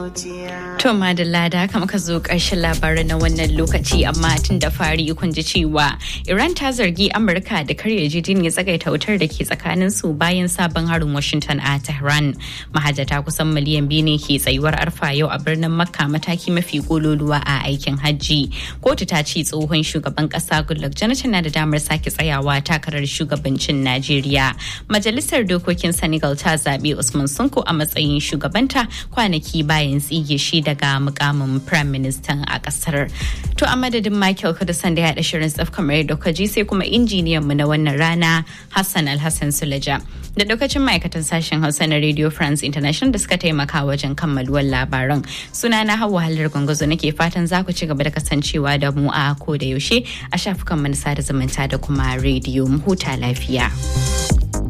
To madalla da haka muka zo ƙarshen labarai na wannan lokaci amma tun da fari kun ji cewa Iran ta zargi Amurka da karya ya tsagaita wutar da ke tsakanin su bayan sabon harin Washington a Tehran. Mahajjata kusan miliyan biyu ne ke tsayuwar arfa yau a birnin Makka mataki mafi gololuwa a aikin hajji. Kotu ta ce tsohon shugaban ƙasa Goodluck Jonathan na da damar sake tsayawa takarar shugabancin Najeriya. Majalisar dokokin Senegal ta zaɓi Usman Sunko a matsayin shugabanta kwanaki bayan tsige shi daga mukamin prime minister a kasar. To a madadin Michael Kudusan da ya haɗa shirin tsaf kamar yadda ji sai kuma injiniyan mu na wannan rana Hassan Alhassan Sulaja. Da lokacin ma'aikatan sashen Hausa na Radio France International da suka taimaka wajen kammaluwar labaran. Suna na Hauwa Halar Gwangwazo nake fatan za ku ci gaba da kasancewa da mu a ko da yaushe a shafukan manasa da zumunta da kuma rediyo mu huta lafiya.